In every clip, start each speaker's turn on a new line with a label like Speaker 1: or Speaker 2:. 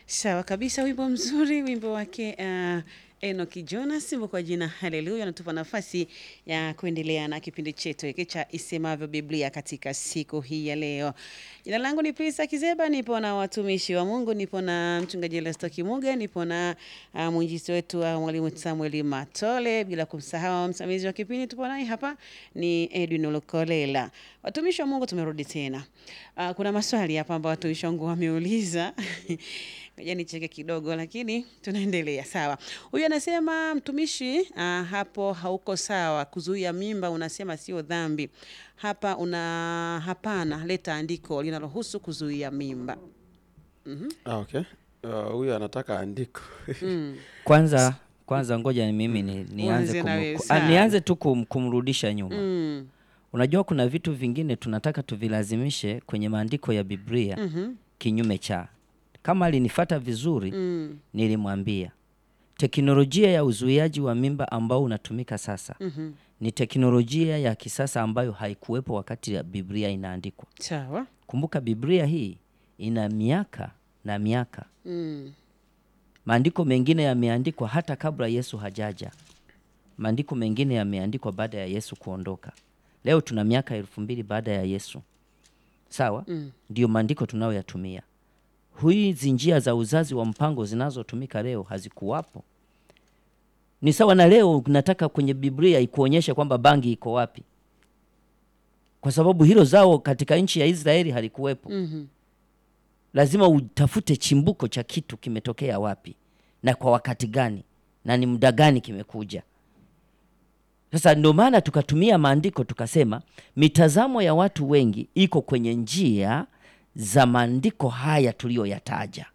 Speaker 1: Sawa kabisa, wimbo mzuri, wimbo wake uh, Enoki Jonas, wimbo kwa jina Haleluya, anatupa nafasi ya kuendelea na kipindi chetu hiki cha Isemavyo Biblia katika siku hii ya leo. Jina langu ni Prisa Kizeba, nipo na watumishi wa Mungu, nipo na mchungaji Lesto Kimuga, nipo na uh, mwinjisi wetu uh, mwalimu Samuel Matole, bila kumsahau msimamizi wa kipindi tupo naye hapa ni Edwin Lukolela. Watumishi wa Mungu, tumerudi tena. Uh, kuna maswali hapa ambayo watumishi wangu wameuliza Ngoja nicheke kidogo, lakini tunaendelea. Sawa, huyu anasema mtumishi, uh, hapo hauko sawa. Kuzuia mimba unasema sio dhambi. Hapa una hapana, leta andiko linalohusu kuzuia mimba.
Speaker 2: Ah, okay. Uh, huyu anataka andiko
Speaker 3: Kwanza kwanza ngoja ni mimi ni, nianze,
Speaker 1: Uanze na
Speaker 3: kum,
Speaker 1: wewe,
Speaker 3: ku-
Speaker 1: sawa.
Speaker 3: ah, nianze tu kum, kumrudisha nyuma.
Speaker 1: Mm.
Speaker 3: Unajua kuna vitu vingine tunataka tuvilazimishe kwenye maandiko ya Biblia
Speaker 1: Mhm.
Speaker 3: kinyume cha. Kama alinifata vizuri
Speaker 1: Mm.
Speaker 3: nilimwambia teknolojia ya uzuiaji wa mimba ambao unatumika sasa
Speaker 1: Mhm.
Speaker 3: ni teknolojia ya kisasa ambayo haikuwepo wakati ya Biblia inaandikwa.
Speaker 1: Sawa.
Speaker 3: Kumbuka Biblia hii ina miaka na miaka.
Speaker 1: Mm.
Speaker 3: Maandiko mengine yameandikwa hata kabla Yesu hajaja. Maandiko mengine yameandikwa baada ya Yesu kuondoka. Leo tuna miaka elfu mbili baada ya Yesu, sawa?
Speaker 1: Mm.
Speaker 3: Ndio maandiko tunayoyatumia. Hizi njia za uzazi wa mpango zinazotumika leo hazikuwapo. Ni sawa na leo nataka kwenye Biblia ikuonyeshe kwamba bangi iko wapi, kwa sababu hilo zao katika nchi ya Israeli halikuwepo
Speaker 1: Mhm.
Speaker 3: lazima utafute chimbuko cha kitu kimetokea wapi na kwa wakati gani na ni muda gani kimekuja. Sasa ndio maana tukatumia maandiko tukasema, mitazamo ya watu wengi iko kwenye njia za maandiko haya tuliyoyataja,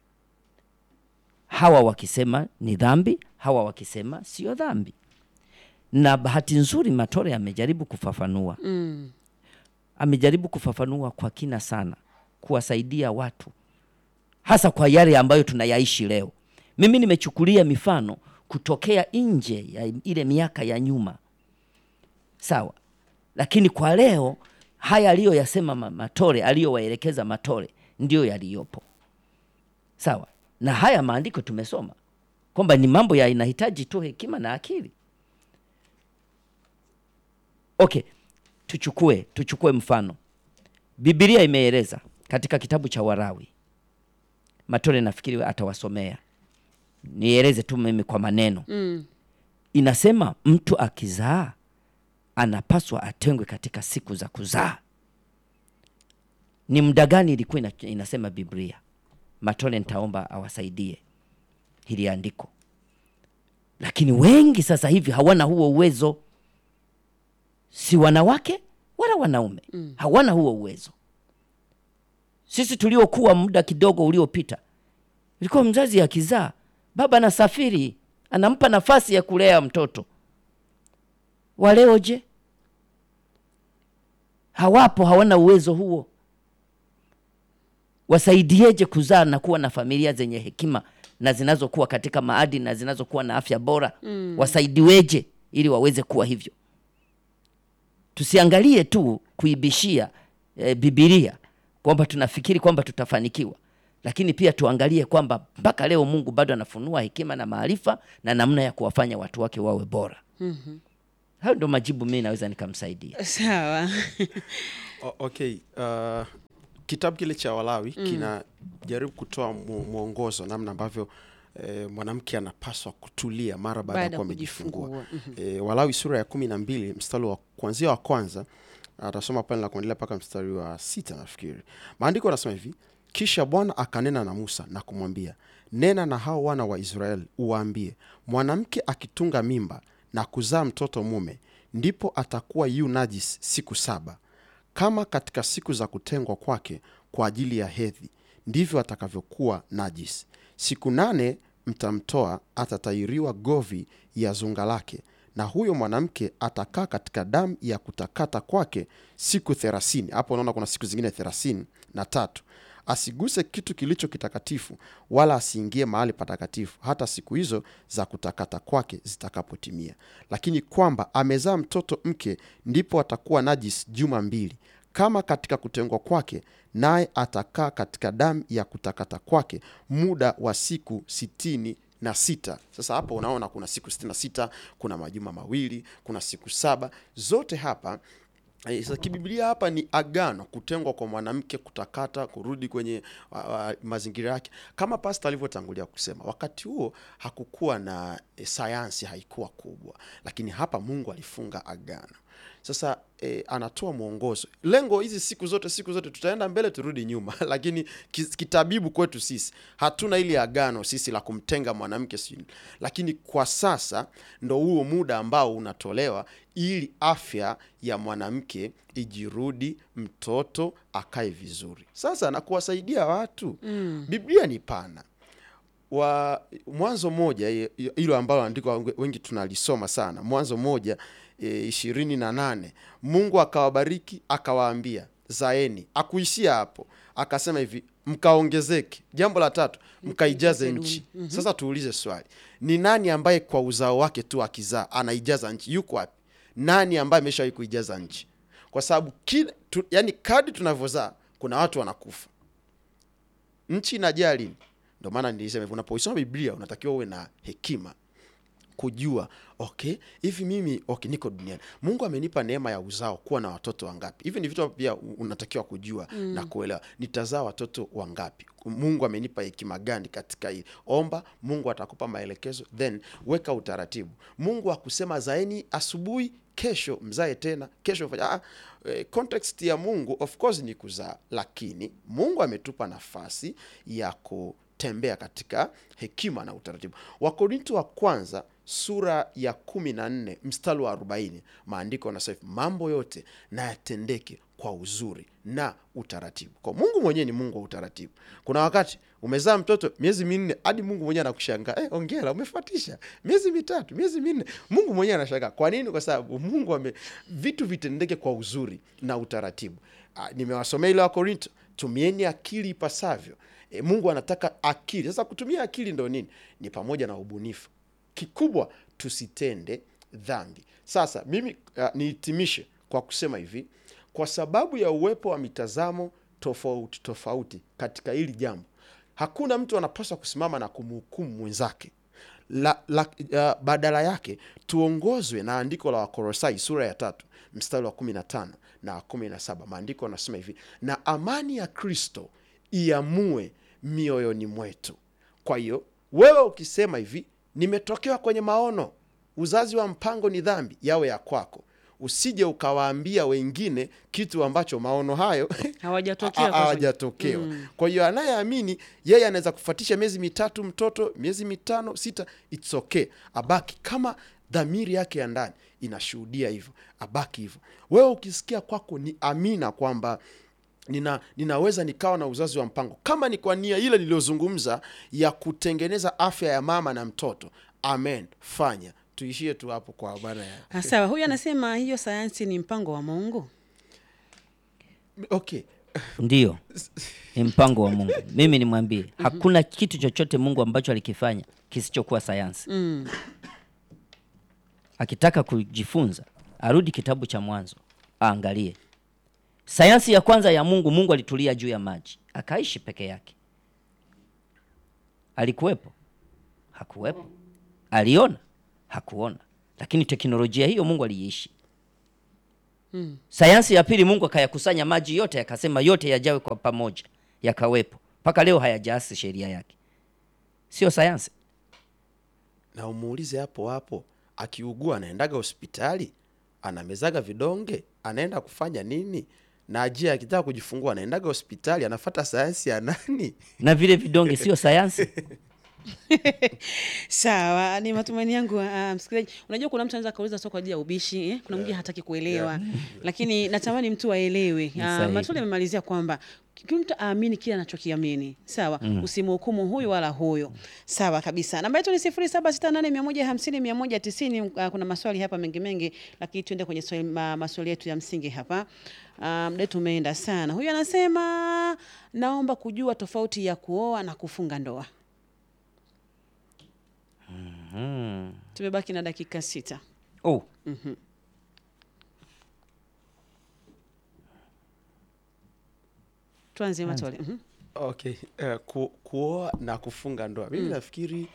Speaker 3: hawa wakisema ni dhambi, hawa wakisema sio dhambi. Na bahati nzuri Matore amejaribu kufafanua
Speaker 1: Mm.
Speaker 3: amejaribu kufafanua kwa kina sana, kuwasaidia watu hasa kwa yale ambayo tunayaishi leo. Mimi nimechukulia mifano kutokea nje ya ile miaka ya nyuma, sawa, lakini kwa leo haya aliyoyasema ma- Matore, aliyowaelekeza Matore ndiyo yaliyopo, sawa. Na haya maandiko tumesoma kwamba ni mambo ya inahitaji tu hekima na akili. Okay, tuchukue tuchukue mfano Biblia imeeleza katika kitabu cha Warawi. Matole nafikiri atawasomea, nieleze tu mimi kwa maneno.
Speaker 1: Mm.
Speaker 3: Inasema mtu akizaa anapaswa atengwe katika siku za kuzaa. Ni muda gani ilikuwa ina- inasema Biblia? Matole nitaomba awasaidie hili andiko, lakini wengi sasa hivi hawana huo uwezo si wanawake wala wanaume mm. hawana huo uwezo. Sisi tuliokuwa muda kidogo uliopita, ilikuwa mzazi akizaa, baba anasafiri, anampa nafasi ya kulea mtoto. Waleo je, hawapo, hawana uwezo huo. Wasaidieje kuzaa na kuwa na familia zenye hekima na zinazokuwa katika maadili na zinazokuwa na afya bora? mm. Wasaidiweje ili waweze kuwa hivyo? tusiangalie tu kuibishia e, Bibilia kwamba tunafikiri kwamba tutafanikiwa, lakini pia tuangalie kwamba mpaka leo Mungu bado anafunua hekima na maarifa na namna ya kuwafanya watu wake wawe bora. mm-hmm. Hayo ndio majibu mimi naweza nikamsaidia.
Speaker 1: Sawa.
Speaker 2: O- okay. Uh, kitabu kile cha Walawi kinajaribu kutoa mu- mwongozo namna ambavyo eh, mwanamke anapaswa kutulia mara baada ya
Speaker 1: Baada ya
Speaker 2: kuwa amejifungua.
Speaker 1: kujifungua.
Speaker 2: Eh, Walawi sura ya kumi na mbili mstari wa kuanzia wa kwanza atasoma pale na kuendelea mpaka mstari wa sita nafikiri. Maandiko anasema hivi: kisha Bwana akanena na Musa na kumwambia, nena na hao wana wa Israeli uwaambie, mwanamke akitunga mimba na kuzaa mtoto mume, ndipo atakuwa yu najis siku saba kama katika siku za kutengwa kwake kwa ajili ya hedhi, ndivyo atakavyokuwa najis. Siku nane mtamtoa, atatahiriwa govi ya zunga lake, na huyo mwanamke atakaa katika damu ya kutakata kwake siku thelathini. Hapo unaona kuna siku zingine thelathini na tatu. Asiguse kitu kilicho kitakatifu, wala asiingie mahali patakatifu hata siku hizo za kutakata kwake zitakapotimia. Lakini kwamba amezaa mtoto mke, ndipo atakuwa najis juma mbili. kama katika kutengwa kwake, naye atakaa katika damu ya kutakata kwake muda wa siku sitini na sita. Sasa hapo unaona kuna siku sitini na sita, kuna majuma mawili, kuna siku saba, zote hapa Eh, Sasa kibiblia hapa ni agano, kutengwa kwa mwanamke, kutakata, kurudi kwenye uh, uh, mazingira yake, kama pasta alivyotangulia kusema. Wakati huo hakukuwa na eh, sayansi haikuwa kubwa, lakini hapa Mungu alifunga agano. Sasa eh, anatoa mwongozo. Lengo hizi siku zote siku zote tutaenda mbele turudi nyuma, lakini ki- kitabibu kwetu sisi hatuna ili agano sisi la kumtenga mwanamke sijui, lakini kwa sasa ndo huo muda ambao unatolewa ili afya ya mwanamke ijirudi, mtoto akae vizuri. Sasa na kuwasaidia watu mm. Biblia ni pana wa Mwanzo moja hi- hi- hilo ambalo andiko wengi tunalisoma sana, Mwanzo moja e, ishirini na nane Mungu akawabariki akawaambia zaeni, akuishia hapo, akasema hivi mkaongezeke. Jambo la tatu mkaijaze nchi. Sasa tuulize swali, ni nani ambaye kwa uzao wake tu akizaa anaijaza nchi? Yuko wapi? Nani ambaye ameshawahi kuijaza nchi? Kwa sababu kila tu, yani kadi tunavyozaa kuna watu wanakufa nchi inajaa lini? Ndio maana nilisema hivyo, unapoisoma Biblia unatakiwa uwe na hekima kujua okay, hivi mimi okay, niko duniani, Mungu amenipa neema ya uzao, kuwa na watoto wangapi? Hivi ni vitu pia unatakiwa kujua mm. na kuelewa, nitazaa watoto wangapi? Mungu amenipa hekima gani katika hili? Omba, Mungu atakupa maelekezo, then weka utaratibu. Mungu akusema zaeni asubuhi kesho mzae tena kesho fanya ah, eh, context ya Mungu of course ni kuzaa, lakini Mungu ametupa nafasi ya kutembea katika hekima na utaratibu. Wakorinto wa kwanza sura ya kumi na nne mstari wa arobaini maandiko yanasema hivi, mambo yote na yatendeke kwa uzuri na utaratibu. Kwa Mungu mwenyewe ni Mungu wa utaratibu. Kuna wakati umezaa mtoto miezi minne hadi Mungu mwenyewe anakushangaa eh, ongera umefuatisha miezi mitatu miezi minne. Mungu mwenyewe anashangaa. Kwa nini? Kwa sababu Mungu ame vitu vitendeke kwa uzuri na utaratibu. Ah, nimewasomea ile wa Korinto, tumieni akili ipasavyo. E, Mungu anataka akili. Sasa kutumia akili ndo nini? Ni pamoja na ubunifu. Kikubwa tusitende dhambi. Sasa mimi uh, nihitimishe kwa kusema hivi, kwa sababu ya uwepo wa mitazamo tofauti tofauti katika hili jambo, hakuna mtu anapaswa kusimama na kumhukumu mwenzake. La, la, uh, badala yake tuongozwe na andiko la Wakolosai sura ya tatu mstari wa kumi na tano na kumi na saba maandiko yanasema hivi, na amani ya Kristo iamue mioyoni mwetu. Kwa hiyo wewe ukisema hivi, nimetokewa kwenye maono, uzazi wa mpango ni dhambi, yawe ya kwako. Usije ukawaambia wengine kitu ambacho maono hayo
Speaker 1: Hawajatokea
Speaker 2: ha-
Speaker 1: kwa-
Speaker 2: hawajatokewa. Kwa hiyo anayeamini yeye anaweza kufuatisha miezi mitatu mtoto, miezi mitano, sita, it's okay, abaki kama dhamiri yake ya ndani inashuhudia hivyo, abaki hivyo. Wewe ukisikia kwako ni amina kwamba nina, ninaweza nikawa na uzazi wa mpango kama ni kwa nia ile niliyozungumza ya kutengeneza afya ya mama na mtoto, amen, fanya. Tuishie tu hapo kwa bana ya
Speaker 1: Ah, Sawa, huyu anasema hiyo sayansi ni mpango wa Mungu.
Speaker 2: okay.
Speaker 3: Ndiyo, ni mpango wa Mungu. Mimi nimwambie, hakuna kitu chochote Mungu ambacho alikifanya kisichokuwa sayansi.
Speaker 1: Mm.
Speaker 3: Akitaka kujifunza arudi kitabu cha Mwanzo aangalie sayansi ya kwanza ya Mungu. Mungu alitulia juu ya maji akaishi peke yake. Alikuwepo? Hakuwepo. Aliona? Hakuona. Lakini teknolojia hiyo Mungu aliishi. Sayansi ya pili, Mungu akayakusanya maji yote, akasema yote yajawe kwa pamoja, yakawepo. Mpaka leo hayajaasi sheria yake. Sio sayansi?
Speaker 2: na umuulize hapo hapo, akiugua anaendaga hospitali, anamezaga vidonge, anaenda kufanya nini? Na je, akitaka kujifungua anaendaga hospitali, anafata sayansi ya nani?
Speaker 3: Na vile vidonge sio sayansi?
Speaker 1: Sawa, ni matumaini yangu uh, msikilizaji. Unajua kuna mtu anaweza kauliza sio kwa ajili ya ubishi eh? Kuna mwingine hataki kuelewa lakini natamani mtu aelewe. Uh,
Speaker 3: sahihi.
Speaker 1: Matuli amemalizia kwamba kila mtu aamini kile anachokiamini sawa, usimhukumu huyu wala huyu. Sawa kabisa. Namba yetu ni sifuri saba sita nane mia moja hamsini mia moja tisini. Uh, kuna maswali hapa mengi mengi, lakini tuende kwenye swali, ma, maswali yetu ya msingi hapa. Uh, muda wetu umeenda sana. Huyu anasema naomba kujua tofauti ya kuoa na kufunga ndoa. Tumebaki na dakika sita.
Speaker 3: Oh.
Speaker 1: tuanze Matole. Mhm.
Speaker 2: Okay, uh, ku, kuoa na kufunga ndoa mimi nafikiri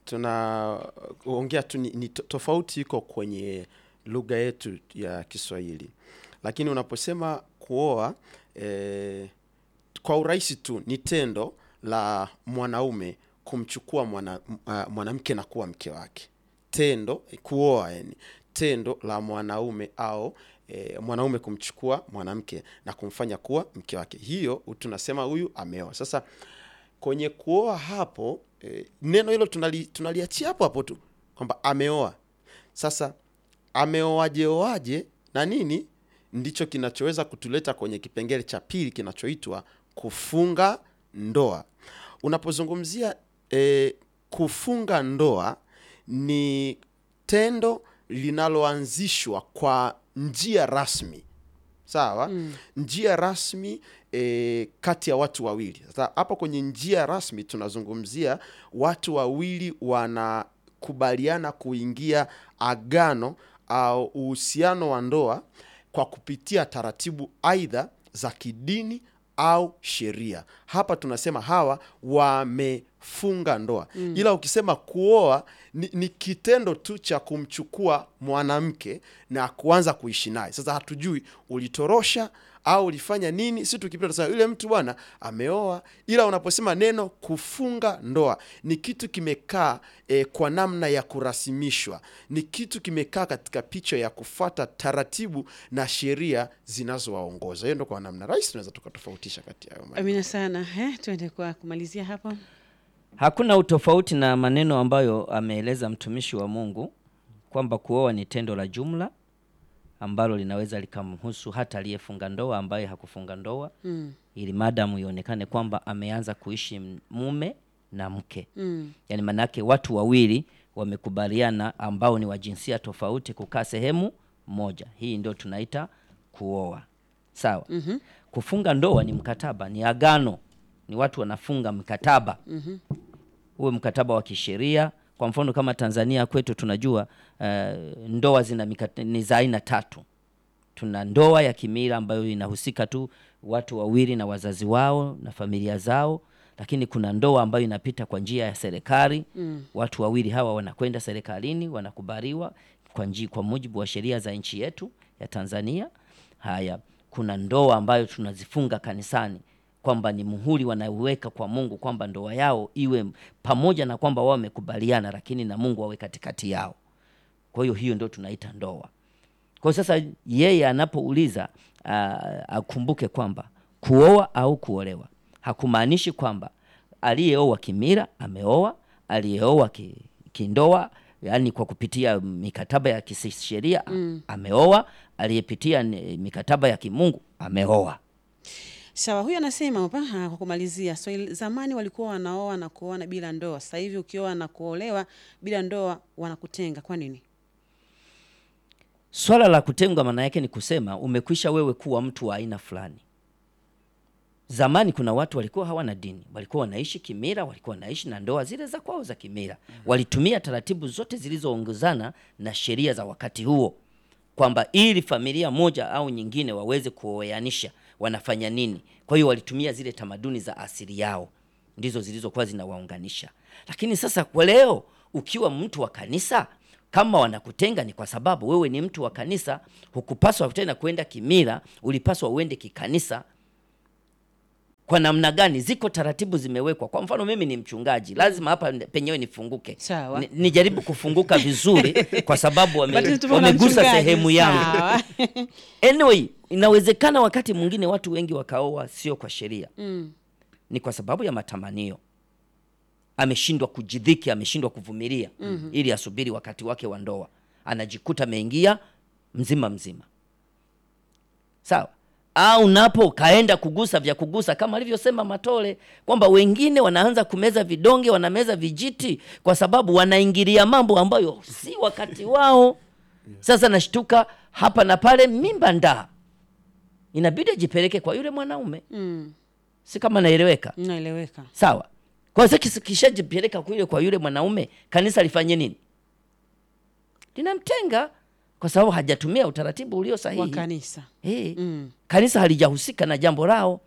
Speaker 2: tunaongea tu ni, ni to- tofauti iko kwenye lugha yetu ya Kiswahili, lakini unaposema kuoa eh, kwa urahisi tu ni tendo la mwanaume kumchukua mwana, uh, mwanamke na kuwa mke wake. Tendo kuoa, yani tendo la mwanaume au e, mwanaume kumchukua mwanamke na kumfanya kuwa mke wake, hiyo tunasema huyu ameoa. Sasa kwenye kuoa hapo e, neno hilo tunali, tunaliachia hapo hapo tu kwamba ameoa. Sasa ameoaje oaje na nini ndicho kinachoweza kutuleta kwenye kipengele cha pili kinachoitwa kufunga ndoa. Unapozungumzia e, kufunga ndoa ni tendo linaloanzishwa kwa njia rasmi sawa mm. njia rasmi e, kati ya watu wawili sasa hapo kwenye njia rasmi tunazungumzia watu wawili wanakubaliana kuingia agano au uhusiano wa ndoa kwa kupitia taratibu aidha za kidini au sheria hapa tunasema hawa wamefunga ndoa mm. ila ukisema kuoa ni, ni kitendo tu cha kumchukua mwanamke na kuanza kuishi naye sasa hatujui ulitorosha au ulifanya nini si tukipita tunasema yule mtu bwana ameoa ila unaposema neno kufunga ndoa ni kitu kimekaa e, kwa namna ya kurasimishwa ni kitu kimekaa katika picha ya kufata taratibu na sheria zinazowaongoza hiyo ndo kwa namna rahisi tunaweza tukatofautisha kati ya hayo maneno.
Speaker 1: Amina sana. Eh, tuende kwa kumalizia hapo.
Speaker 3: Hakuna utofauti na maneno ambayo ameeleza mtumishi wa Mungu kwamba kuoa ni tendo la jumla ambalo linaweza likamhusu hata aliyefunga ndoa ambaye hakufunga ndoa
Speaker 1: Mm.
Speaker 3: ili madamu ionekane kwamba ameanza kuishi m- mume na mke
Speaker 1: Mm.
Speaker 3: yaani maanake watu wawili wamekubaliana ambao ni wa jinsia tofauti kukaa sehemu moja hii ndio tunaita kuoa sawa mm-hmm. kufunga ndoa ni mkataba ni agano ni watu wanafunga mkataba mm-hmm. uwe mkataba wa kisheria kwa mfano kama tanzania kwetu tunajua uh, ndoa zina mikata, ni za aina tatu tuna ndoa ya kimila ambayo inahusika tu watu wawili na wazazi wao na familia zao lakini kuna ndoa ambayo inapita kwa njia ya serikali mm. watu wawili hawa wanakwenda serikalini wanakubaliwa kwa njia, kwa mujibu wa sheria za nchi yetu ya tanzania haya kuna ndoa ambayo tunazifunga kanisani kwamba ni muhuri wanauweka kwa mungu kwamba ndoa yao iwe pamoja na kwamba wao wamekubaliana lakini na mungu awe katikati yao kwa hiyo hiyo ndio tunaita ndoa kwa hiyo sasa yeye anapouliza uh, akumbuke kwamba kuoa au kuolewa hakumaanishi kwamba aliyeoa kimira ameoa, aliyeoa ki, kindoa yaani kwa kupitia mikataba ya kisheria mm. ameoa, aliyepitia ni- mikataba ya kimungu ameoa.
Speaker 1: Sawa, huyu anasema hapa ah, kwa kumalizia, so, zamani walikuwa wanaoa na kuoana bila ndoa. Sasa hivi ukioa na kuolewa bila ndoa wanakutenga. Kwa nini?
Speaker 3: Swala la kutengwa maana yake ni kusema umekwisha wewe kuwa mtu wa aina fulani. Zamani kuna watu walikuwa hawana dini, walikuwa wanaishi kimila, walikuwa wanaishi na ndoa zile za kwao za kimila. Walitumia taratibu zote zilizoongozana na sheria za wakati huo, kwamba ili familia moja au nyingine waweze kuoanisha wanafanya nini. Kwa hiyo walitumia zile tamaduni za asili yao, ndizo zilizokuwa zinawaunganisha. Lakini sasa kwa leo, ukiwa mtu wa kanisa, kama wanakutenga ni kwa sababu wewe ni mtu wa kanisa, hukupaswa tena kwenda kimila, ulipaswa uende kikanisa kwa namna gani? Ziko taratibu zimewekwa. Kwa mfano, mimi ni mchungaji, lazima hapa penyewe nifunguke,
Speaker 1: Sawa.
Speaker 3: Ni- nijaribu kufunguka vizuri, kwa sababu wame,
Speaker 1: Bado tupo na
Speaker 3: wamegusa
Speaker 1: mchungaji.
Speaker 3: sehemu yangu.
Speaker 1: Sawa.
Speaker 3: Anyway, inawezekana wakati mwingine watu wengi wakaoa sio kwa sheria
Speaker 1: Mm.
Speaker 3: ni kwa sababu ya matamanio. Ameshindwa kujidhiki, ameshindwa kuvumilia mm-hmm. ili asubiri wakati wake wa ndoa, anajikuta ameingia mzima mzima, sawa. Au napo kaenda kugusa vya kugusa, kama alivyosema Matole kwamba wengine wanaanza kumeza vidonge, wanameza vijiti kwa sababu wanaingilia mambo ambayo si wakati wao. Sasa nashtuka hapa na pale, mimba ndaa, inabidi ajipeleke kwa yule mwanaume
Speaker 1: Mm.
Speaker 3: si kama naeleweka
Speaker 1: Naeleweka.
Speaker 3: sawa kwa hiyo kis- kishajipeleka kule kwa yule mwanaume kanisa lifanye nini linamtenga kwa sababu hajatumia utaratibu ulio
Speaker 1: Wa
Speaker 3: sahihi
Speaker 1: kanisa.
Speaker 3: Eh,
Speaker 1: Mm.
Speaker 3: kanisa halijahusika na jambo lao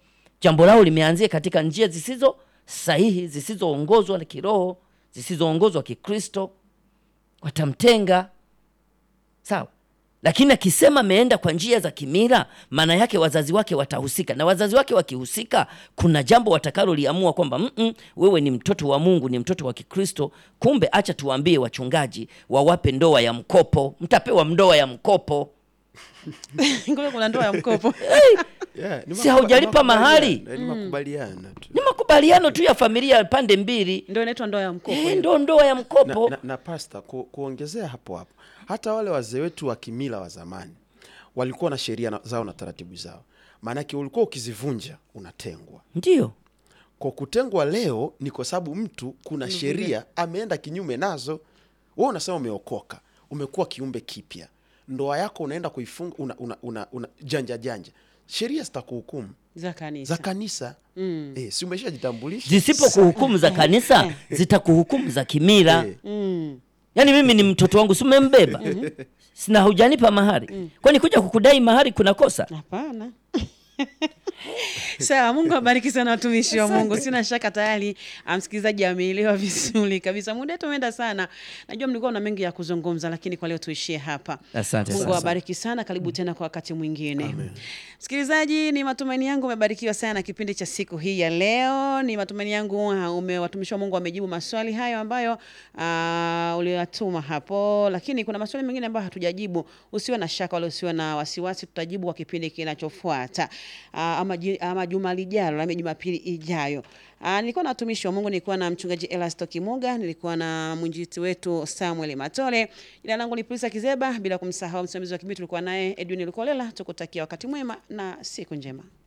Speaker 3: jambo lao limeanzia katika njia zisizo sahihi, zisizoongozwa na kiroho, zisizoongozwa kikristo, watamtenga. Sawa, lakini akisema ameenda kwa njia za kimila, maana yake wazazi wake watahusika, na wazazi wake wakihusika, kuna jambo watakaloliamua kwamba mm -mm, wewe ni mtoto wa Mungu, ni mtoto wa Kikristo. Kumbe acha tuwaambie wachungaji wawape ndoa ya mkopo, mtapewa ndoa ya mkopo.
Speaker 1: Kumbe kuna ndoa ya mkopo.
Speaker 2: Yeah, ni
Speaker 3: Si
Speaker 2: makuba-
Speaker 3: haujalipa
Speaker 2: ni makubaliano,
Speaker 3: mahari?
Speaker 2: eh, Ni makubaliano tu.
Speaker 3: Ni makubaliano tu ya familia ya pande mbili,
Speaker 1: Ndio inaitwa ndoa ya mkopo.
Speaker 3: eh,
Speaker 1: hiyo.
Speaker 3: ndo ndoa ya
Speaker 2: na,
Speaker 3: mkopo.
Speaker 2: na, na pasta ku, kuongezea hapo hapo, hata wale wazee wetu wa kimila wa zamani walikuwa na sheria na- zao na taratibu zao, maanake ulikuwa ukizivunja unatengwa.
Speaker 3: Ndio
Speaker 2: Kwa kutengwa leo ni kwa sababu mtu kuna sheria ameenda kinyume nazo. Wewe unasema umeokoka, umekuwa kiumbe kipya, ndoa yako unaenda kuifunga una, una, una, una, janja janja, sheria zitakuhukumu
Speaker 1: za kanisa.
Speaker 2: za kanisa mm. Eh, si umeshajitambulisha
Speaker 3: zisipo kuhukumu za kanisa zitakuhukumu za kimila.
Speaker 2: Eh.
Speaker 1: Mm.
Speaker 3: Yaani mimi ni mtoto wangu, si umembeba? Sina hujanipa mahari, kwani kuja kukudai mahari kuna kosa?
Speaker 1: Hapana. Sawa, Mungu abariki sana watumishi wa Mungu. Sina shaka tayari ah, msikilizaji ameelewa vizuri kabisa. Muda wetu umeenda sana, najua mlikuwa na mengi ya kuzungumza, lakini kwa leo tuishie hapa.
Speaker 3: Asante
Speaker 1: Mungu
Speaker 3: sana.
Speaker 1: awabariki sana. Karibu tena kwa wakati mwingine. Msikilizaji, ni matumaini yangu umebarikiwa sana na kipindi cha siku hii ya leo. Ni matumaini yangu ah, ume watumishi wa Mungu wamejibu maswali hayo ambayo uh, uliyatuma hapo, lakini kuna maswali mengine ambayo hatujajibu. Usiwe na shaka wala usiwe na wasiwasi, tutajibu kwa kipindi kinachofuata uh, ama, ji- ama juma lijalo ama Jumapili ijayo. Uh, nilikuwa na watumishi wa Mungu, nilikuwa na mchungaji Elasto Kimuga, nilikuwa na mwinjiti wetu Samuel Matole. Jina langu ni Prisa Kizeba, bila kumsahau msimamizi wa kipindi tulikuwa naye Edwin Lukolela. Tukutakia wakati mwema na siku njema.